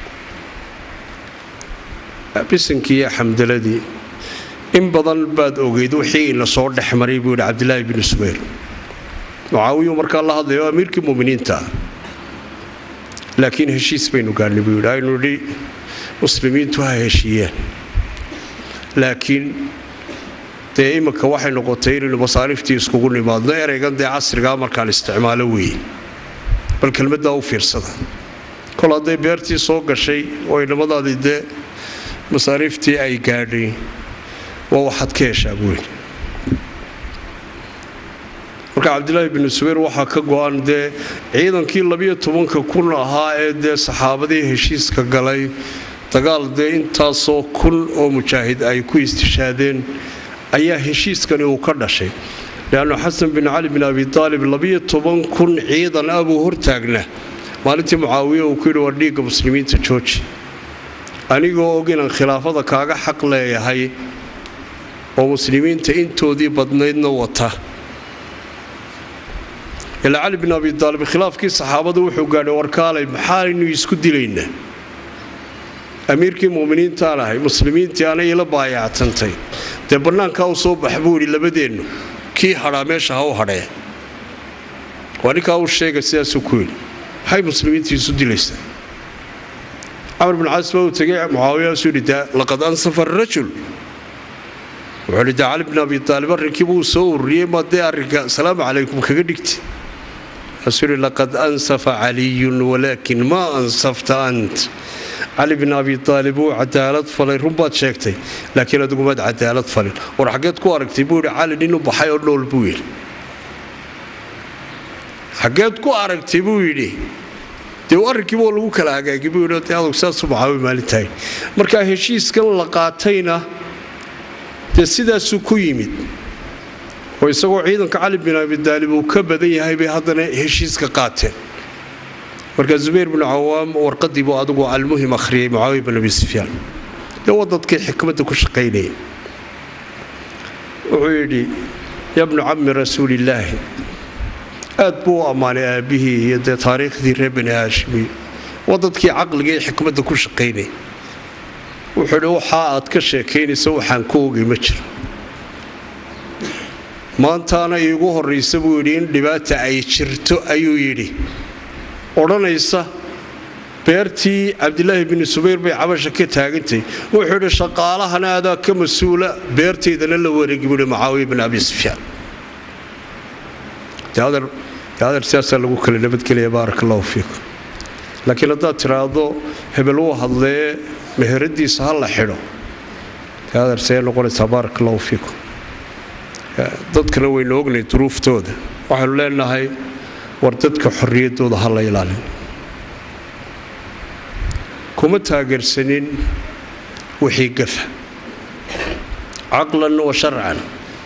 bisinkii iyo xamdaladii in badan baad ogeyd wixii ina soo dhex maray buu yidhi cabdilaahi binu subayr mucaawiyu markaa la hadlayo amiirkii muminiinta ah laakiin heshiis baynu gaadhnay buu yidhi aynu idhi muslimiintu ha heshiiyeen laakiin dee iminka waxay noqotay inaynu masaariiftii iskugu nimaadno ereygan dee casrigaa markaan isticmaalo weeye bal kelmaddaa u fiirsada kol hadday beertii soo gashay oo inamadaadii dee masaariiftii ay gaadhay waa waxaad ka heshaa buuyidhi marka cabdilaahi binu subayr waxaa ka go-an dee ciidankii labiyo tobanka kun ahaa ee dee saxaabadii heshiiska galay dagaal dee intaasoo kun oo mujaahid ay ku istishaadeen ayaa heshiiskani uu ka dhashay leannu xasan bin cali bin abi aalib labiyo toban kun ciidan ah buu hortaagnaa maalintii mucaawiye uu ku yidhi waa dhiigga muslimiinta jooji anigoo og inaan khilaafada kaaga xaq leeyahay oo muslimiinta intoodii badnaydna wata ilaa cali bin abi aalib khilaafkii saxaabada wuxuu gaadhay warkaalay maxaaynu isku dilaynaa amiirkii muminiintaan ahay muslimiintii anay ila baayactantay dee bannaankaa u soo bax buu idhi labadeennu kii hadhaa meesha ha u hadhee waa ninkaa uu sheega sidaasuu ku yidhi maxay muslimiintii isu dilaysaa camar bin caas baa uu tegay mucaawiyaasuu yidhi de laqad ansafa arajul wuxuu yidhi de cali bin abi aalib arrinkii buu soo ururiyey ma dee arrinka asalaamu calaykum kaga dhigti kaasuu yidhi laqad ansafa caliyun walaakin maa ansafta ant cali bin abi aalib wuu cadaalad falay runbaad sheegtay laakiin adugumaad cadaalad falin war xaggeed ku aragtay buu yidhi cali nin u baxay oo nool buu yidhi xaggeed ku aragtay buu yidhi dee arrinkiiba lagu kala hagaagi buu yidhi dee adug saasuu maxaawi maalintahay marka heshiiskan la qaatayna dee sidaasuu ku yimid oo isagoo ciidanka cali bin abi daalib uu ka badan yahay bay haddana heshiiska qaateen marka zubayr binu cawaam warqadii buu adigu almuhim akhriyay mucaawiya bin abi sufyaan dee waa dadkii xikmadda ku shaqaynaya wuxuu yidhi ya bnu cammi rasuulillaahi aad buu u ammaanay aabbihii iyo dee taariikhdii reer bani haashimiyo waa dadkii caqliga iyo xikmadda ku shaqaynaya wuxuu yidhi waxaa aad ka sheekaynaysa waxaan ku ogay ma jiro maantaana iigu horraysa buu yidhi in dhibaata ay jirto ayuu yidhi odhanaysa beertii cabdilaahi bini subayr bay cabasha ka taagantay wuxuu idhi shaqaalahana adaa ka mas-uula beertaydana la wareegi buuhi macaawiya bin abi sufyaan adeer siyaasaa lagu kala nabadgelaya baarak allahu fiikum laakiin haddaad tiraahdo hebel wuu hadlee meheradiisa ha la xidho adeer see noqonaysaa baarak allahu fiikum dadkana waynu ognay duruuftooda waxaynu leenahay war dadka xorriyaddooda ha la ilaaliyo kuma taageersanin wixii gafa caqlan wa sharcan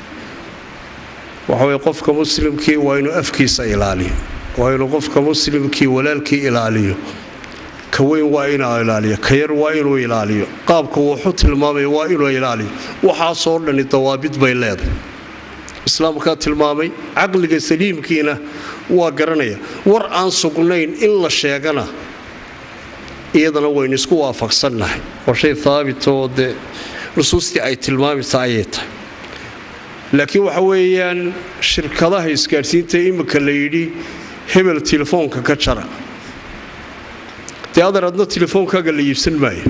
waxa weye qofka muslimkii waa inuu afkiisa ilaaliyo waa inuu qofka muslimkii walaalkii ilaaliyo ka weyn waa inuu ilaaliyo ka yar waa inuu ilaaliyo qaabka wuxu tilmaamaya waa inuu ilaaliyo waxaasoo dhani dawaabid bay leedahay islaamkaa tilmaamay caqliga saliimkiina waa garanaya war aan sugnayn in la sheegana iyadana waynu isku waafaqsannahay waa shay haabitoo dee nusuustii ay tilmaamaysa ayay tahay laakiin waxa weeyaan shirkadaha isgaadhsiinta imika la yidhi hebel telefoonka ka jara dee adeer adna telefoonkaaga la iibsan maayo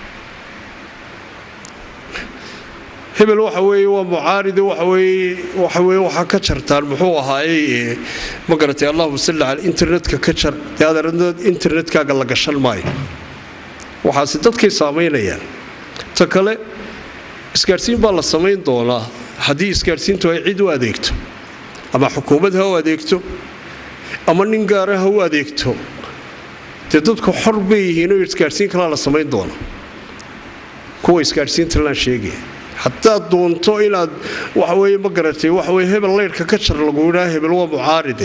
hebel waxa weeye waa mucaaride waxaweye waxaweye waxaa ka jartaan muxuu ahaayey ma garatay allahuma salli cala internetka ka jar dee adeer adna internetkaaga la gashan maayo waxaase dadkay saamaynayaan ta kale isgaadhsiin baa la samayn doonaa haddii isgaadhsiintu ay cid u adeegto ama xukuumad ha u adeegto ama nin gaara ha u adeegto dee dadku xor bay yihiinoo isgaadhsiin kalaa la samayn doona kuwa isgaadhsiinta laan sheegaya haddaad doonto inaad waxaweye ma garatay waxaweye hebel leyrhka ka jar lagu yidhaa hebel waa mucaaride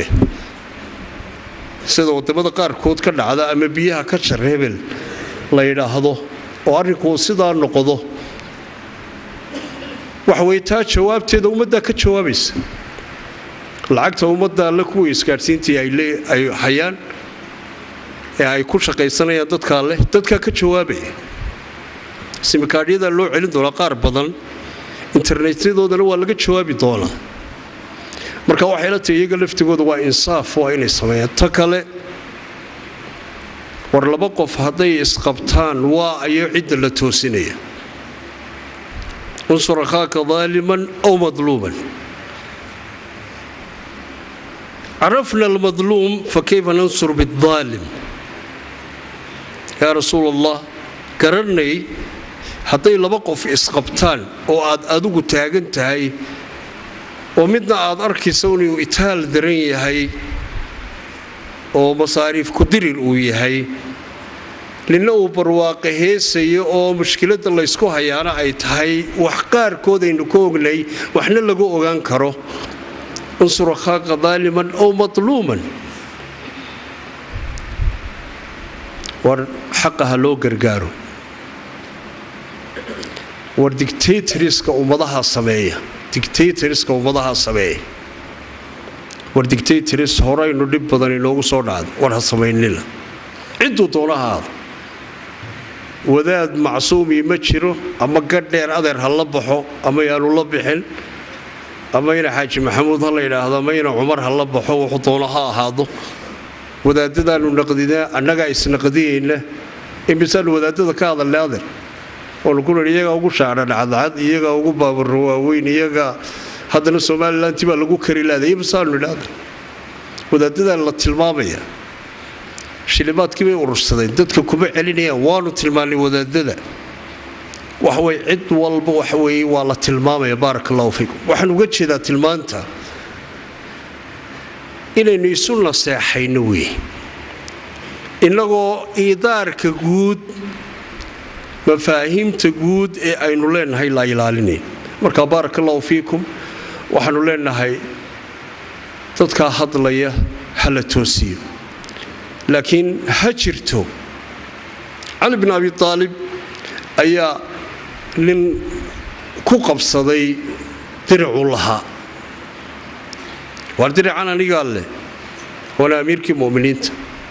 sida wadamada qaarkood ka dhacda ama biyaha ka jar hebel la yidhaahdo oo arrinkuu sidaa noqdo waxaweye taa jawaabteeda ummaddaa ka jawaabaysa lacagta ummadda alle kuwii isgaadhsiintii ay hayaan ee ay ku shaqaysanayaan dadkaa leh dadkaa ka jawaabaya simikaadhyadaa loo celin doonaa qaar badan internetyadoodana waa laga jawaabi doonaa marka waxay la tahay iyaga laftigooda waa insaaf waa inay sameeyaan ta kale war laba qof hadday isqabtaan waa ayo cidda la toosinaya unsur akhaaka daaliman aw madluuman carafna almadluum fakayfa nansur bidaalim yaa rasuul allah garanay hadday laba qof isqabtaan oo aad adigu taagan tahay oo midna aad arkaysa inuu itaal daran yahay oo masaariif kudirir uu yahay ninna uu barwaaqe heesayo oo mushkiladda laysku hayaana ay tahay wax qaarkood aynu ka ognay waxna lagu ogaan karo unsur akhaaqa daaliman ow matluuman war xaqa ha loo gargaaro war dictatoriska ummadaha sameeya dictatoriska ummadaha sameeya war dictatoris horeynu dhib badan inoogu soo dhacda war ha samaynina cidduu doonahaada wadaad macsuumii ma jiro ama gadheer adeer ha la baxo ama yaanu la bixin ama ina xaaji maxamuud ha la yidhaahdo ama ina cumar ha la baxo wuxuu doono ha ahaado wadaadadaanu naqdinaa annagaa isnaqdiyeyna imisaanu wadaadada ka hadalnay adeer waanu ku nidhi iyagaa ugu shaacra dhacdacad iyagaa ugu baabarro waaweyn iyagaa haddana somalilanti baa lagu kari laaday imisaanu nidhi adeer wadaadadan la tilmaamaya shilimaadkii bay urursadeen dadka kuma celinayaan waanu tilmaannay wadaadada waxaweye cid walba waxaweye waa la tilmaamaya baarak allahu fiikum waxaan uga jeedaa tilmaanta inaynu isu naseexayno wey innagoo iidaarka guud mafaahiimta guud ee aynu leenahay la ilaalinayn marka baarak allahu fiikum waxaanu leenahay dadkaa hadlaya ha la toosiyo laakiin ha jirto cali bin abi aalib ayaa nin ku qabsaday diricuu lahaa waar dirican anigaa leh waana amiirkii muminiinta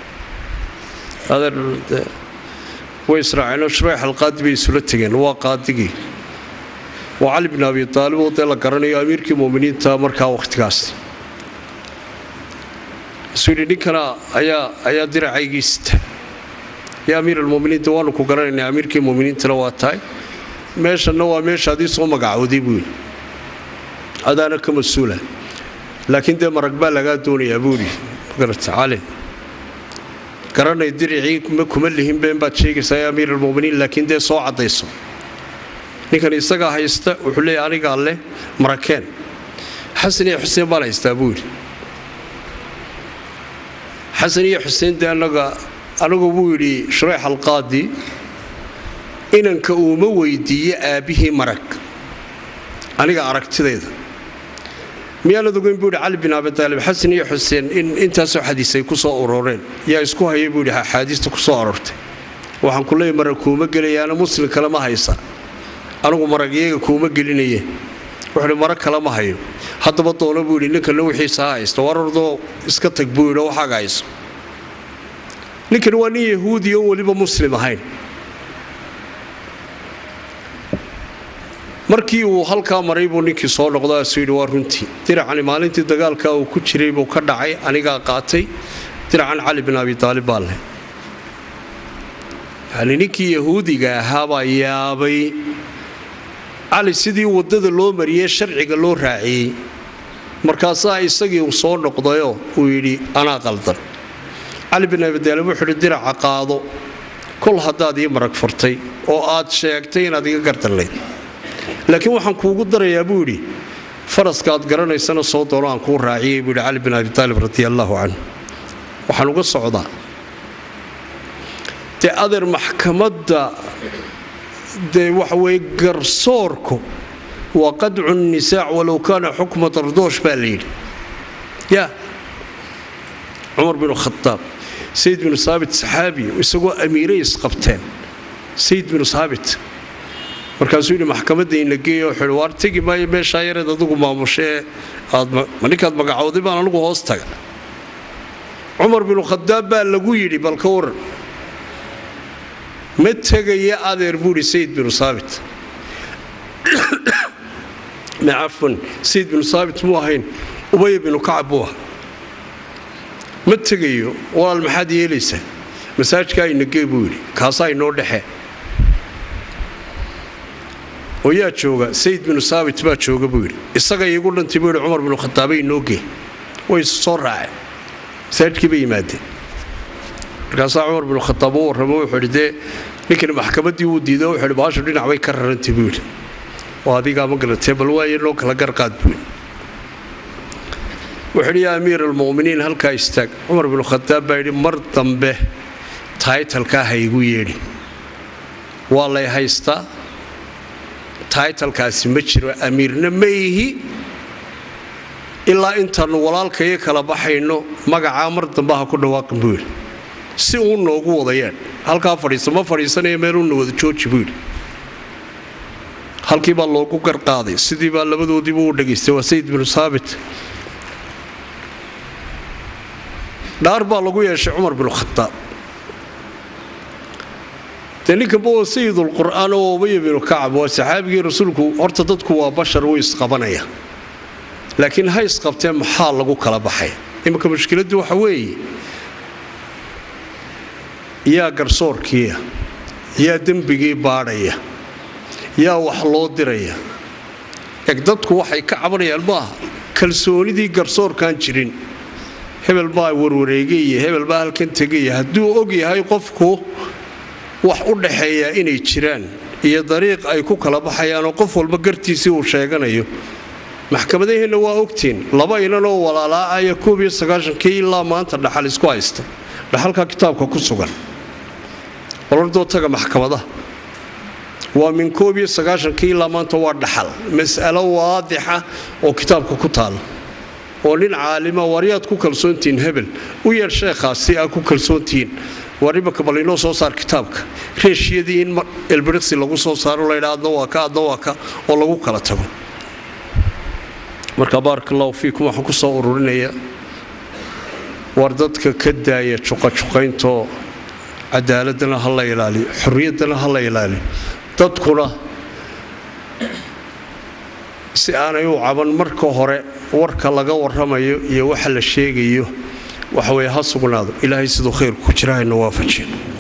way israaceenoo shureyx alqaadi bay isula tegeen waa qaadigii waa cali bin abi aalib oo dee la garanayo amiirkii muminiinta markaa wakhtigaas isuu yidhi ninkana ayaa ayaa diracaygii sita yaa amiir almuminiinta waanu ku garanaynaa amiirkii muminiintana waa tahay meeshanna waa meesha adii soo magacooday buu yidhi adaana ka mas-uula laakiin dee marag baa lagaa doonayaa buu yidhi magarata cali garanay diricii kuma lihin been baad sheegaysaa yaa amiir almuminiin laakiin dee soo caddayso ninkan isagaa haysta wuxuu leeyahy anigaa leh marakeen xasan iyo xuseen baan haystaa buu yidhi xasan iyo xuseen dee anaga anigu buu yidhi shureex alqaadi inanka uuma weydiiye aabbihii marag aniga aragtidayda miyaanad ogeyn buu yidhi cali bin abitaalib xasan iyo xuseen in intaasoo xadiisay ku soo uroreen yaa isku hayay buu yidhi axaadiista ku soo arortay waxaan ku leeyay marag kuuma gelayaana muslim kale ma haysa anigu marag iyaga kuuma gelinaye wuxuuhi marag kale ma hayo haddaba doono buu yidhi ninkana wixiisa ha haysto warardoo iska tag buu yidhi waxaaga hayso ninkani waa nin yahuudi oon weliba muslim ahayn markii uu halkaa maray buu ninkii soo noqdo asuu yidhi waa runtii diracani maalintii dagaalka uu ku jiray buu ka dhacay anigaa qaatay diracan cali bin abi taalib baa leh yani ninkii yahuudiga ahaabaa yaabay cali sidii waddada loo mariyey sharciga loo raaciyey markaasaa isagii uu soo noqdayoo uu yidhi anaa qaldan cali bin abi taalib wuxuu yidhi diraca qaado kol haddaad ii marag furtay oo aad sheegtay inaad iga gardanlayd laakiin waxaan kuugu darayaa buu yidhi faraska aad garanaysana soo doono aan kuu raaciyey buu yidhi cali bin abi taalib radi allaahu canhu waxaan uga socdaa dee adeer maxkamadda dee waxa weye garsoorku waa qadcu nisaac walow kaana xukma dardoosh baa la yidhi ya cumar binu khadaab sayid binu saabit saxaabi isagoo amiiray isqabteen sayid binu saabit markaasuu yidhi maxkamadda ina geeya wuxuu yidhi waar tegi maayo meeshaa yareed adigu maamushee aad ma ninkaad magacooday baan anigu hoos taga cumar binu khadaab baa lagu yidhi bal ka waran ma tegaya adeer buu yidhi sayid binu saabit cafwan sayid binu saabit muu ahayn ubaya binu kacab buu aha ma tegayo walaal maxaad yeelaysaa masaajkaa inagee buu yidhi kaasaa inoo dhexe oo yaa jooga sayid binu saabit baa jooga buu yidhi isaga iigu dhantay buu yidhi cumar binu khadaabay inoo gee way soo raaceen masaajidkii bay yimaadeen markaasaa cumar binu khadaab u warramo wuxuu yidhi dee ninkani maxkamaddii wuu diido wuxuu yidhi baashu dhinac bay ka rarantay buu yidhi oo adigaa ma garatee bal waaye noo kala garqaad buu yidhi wuxuu yidhi yaa amiir almu'miniin halkaa istaag cumar binu khadaab baa yidhi mar dambe taytalkaa ha igu yeedhi waa lay haystaa taytalkaasi ma jiro amiirna ma ihi ilaa intaannu walaalkayo kala baxayno magacaa mar dambe ha ku dhawaaqin buu yidhi si uu noogu wadayaan halkaa fadhiisa ma fadhiisanaya meeluuna wada jooji buu yidhi halkii baa loogu garqaaday sidii baa labadoodiibu u dhegaystay waa sayid binu saabit dhaar baa lagu yeeshay cumar binu khadaab dee ninkanba waa sayidulqur'aan oo ubaya binu kacab waa saxaabigii rasuulku horta dadku waa bashar wuu isqabanaya laakiin ha isqabtee maxaa lagu kala baxay iminka mushkiladdu waxa weeye yaa garsoorkiiya yaa dembigii baadhaya yaa wax loo diraya eg dadku waxay ka cabanayaan maaha kalsoonidii garsoorkaan jirin hebel baa warwareegaya hebel baa halkan tegaya hadduu og yahay qofku wax u dhaxeeyaa inay jiraan iyo dariiq ay ku kala baxayaanoo qof walba gartiisii uu sheeganayo maxkamadaheenna waa ogtiin laba inanoo walaalaacaya koob iyo sagaashankii ilaa maanta dhaxal isku haysta dhaxalkaa kitaabka ku sugan olordoo taga maxkamadaha waa min koob iyo sagaashankii ilaa maanta waa dhaxal mas'alo waadixa oo kitaabka ku taala oo nin caalima waryaad ku kalsoontihiin hebel u yeer sheekhaas si aad ku kalsoontihiin war imanka bal inoo soo saar kitaabka reeshiyadii in elbiriksi lagu soo saaro laydha adna waa ka adna waa ka oo lagu kala tago marka baaraka allahu fiikum waxaan ku soo ururinaya war dadka ka daaya juqajuqayntoo cadaaladana ha la ilaaliyo xorriyaddana ha la ilaaliyo dadkuna si aanay u caban marka hore warka laga warramayo iyo waxa la sheegayo waxa weye ha sugnaado ilaahay siduu khayrku ku jira hayna waafajiyo